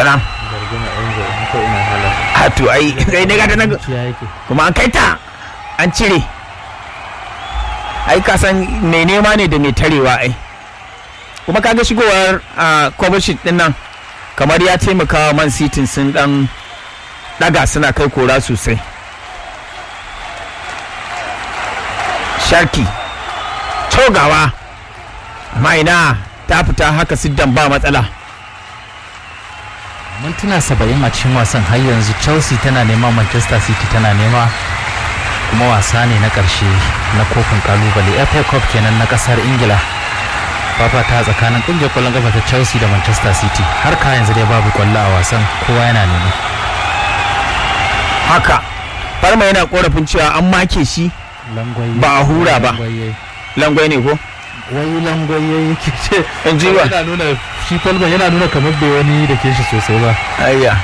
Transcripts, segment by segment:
tana zargin enzo ko ina halar a to ai kai ne gata nan ciya yake kuma an kai ta an cire ai ka san mai nema ne da mai tarewa ai kuma kaga shigowar a Kovacic din nan kamar ya taimaka wa man city sun dan daga suna kai kora sosai sharki cogawa amma ina ta fita haka siddan ba matsala mintuna saba'in a cikin wasan har yanzu chelsea tana nema manchester city tana nema kuma wasa ne na ƙarshe na kofin kalubale fa cup kenan na ƙasar ingila fafata tsakanin ƙungiyar ƙwallon kafa ta chelsea da manchester city har ka yanzu dai babu ƙwallo a wasan kowa yana nema haka farma yana korafin cewa an make shi Ba a hura ba. langwai ne ko wai langwaye yake ce in ji wa yana nuna shi falman yana nuna kamar bai wani da ke shi sosai ba ayya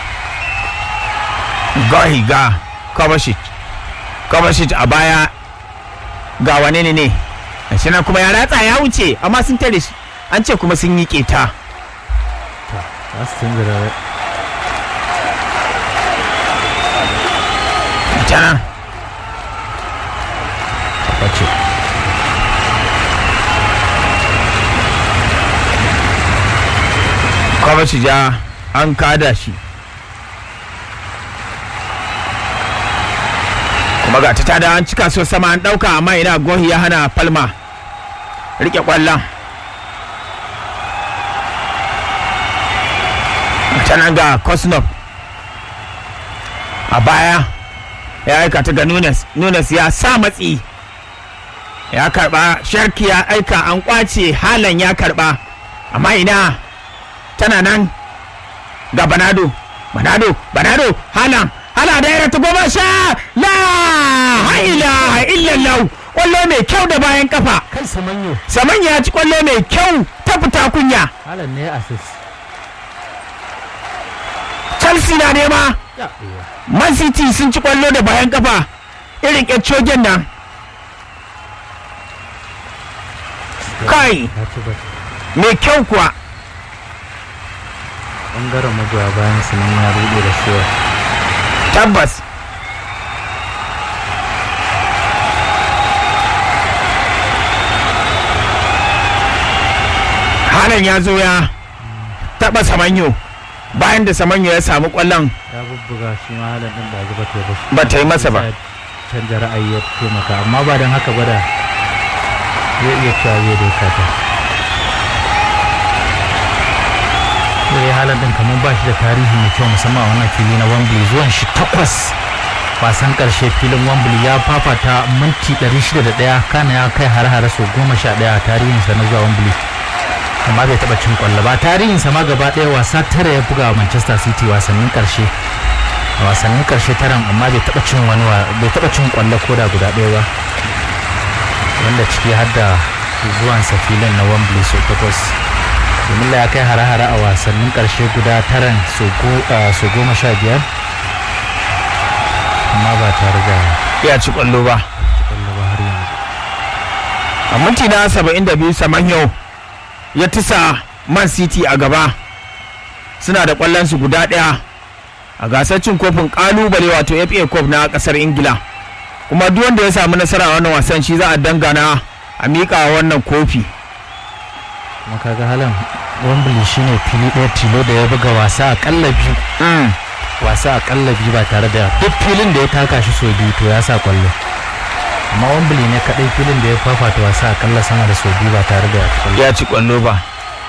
gahi ga Kovacic Kovacic a baya ga wane ne ne shi nan kuma ya ratsa ya wuce amma sun tare shi an ce kuma sun yi keta za su canza da ta nan bace Kovacic ja an kada shi kuma ga ta tada an cika so sama an dauka amma ina gohi ya hana palma rike kwallon ta nan ga kosnov a baya ya aika ta ga nunes nunes ya sa matsi ya karba sharki ya aika an kwace halan ya karba amma ina tana nan ga banado banado banado halan hala daira ta goma sha la ilaha illallah kwallo mai kyau da bayan kafa kai samanyo saman ya ci kwallo mai kyau ta fita kunya halan ne assist chelsea na nema man city sun ci kwallo da bayan kafa irin ƙyacciogen nan kai ya ci ba mai kyau kuwa bangaren magoya bayan su nan ya rude da shewa tabbas halan ya zo ya taɓa samanyo bayan da samanyo ya samu ƙwallon ya bubbuga shi ma halan din da zuba ta bashi ba ta yi masa ba Ya canja ra'ayi ya taimaka amma ba don haka ba da zai iya cewa zai doka ta sai halan din kamar ba shi da tarihi mai kyau musamman a wannan fili na Wembley zuwan shi takwas wasan karshe filin Wembley ya fafata minti 601 kana ya kai har-hare sau goma sha ɗaya a tarihinsa na zuwa Wembley amma bai taɓa cin kwallo ba tarihinsa ma gaba ɗaya wasa tara ya buga wa Manchester City wasannin karshe a wasannin karshe taran amma bai taɓa cin wani wa- bai taɓa cin kwallo ko da guda ɗaya ba wanda ciki har da zuwansa filin na Wembley sau takwas domin ya kai hare-hare a wasannin karshe guda taran sau go- ah, sau goma sha biyar amma ba tare da ya ci ƙwallo ba kwallo ba har yanzu a minti na 72 samanyo ya tisa man city a gaba suna da ƙwallonsu guda ɗaya a gasar cin kofin ƙalubale wato fa cup na ƙasar ingila kuma duk wanda ya samu nasara a wannan wasan shi za a dangana a miƙa wannan kofi kuma kaga halin Wembley shine fili ɗaya tilo da ya buga wasa akalla biyu Mm. wasa akalla biyu ba tare da duk filin da ya taka shi sau biyu to ya sa kwallo amma Wembley ne kaɗai filin da ya fafata wasa akalla sama da sau biyu ba tare da kwallo ya ci ƙwallo ba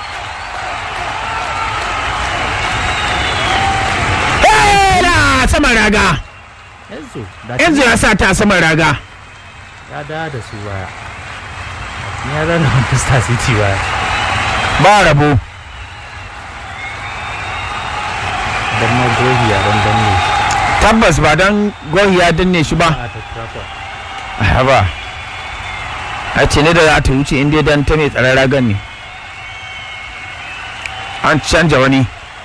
Hela saman raga yanzu da yanzu ya sa ta saman raga ya da da su baya ni ya zana Manchester City baya ba rabo dan ma gogi ya dan danne shi tabbas ba don gohi ya danne shi ba a ta Trafford haba a ce ne da za ta wuce inda dan ta mai tsaron ragan ne an canja wani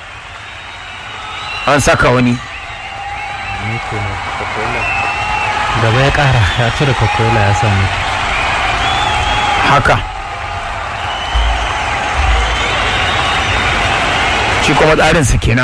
an saka wani ne ko ne Coca-Cola gaba ya kara ya cire Coca-Cola ya sa ne haka shi kuma tsarinsa kenan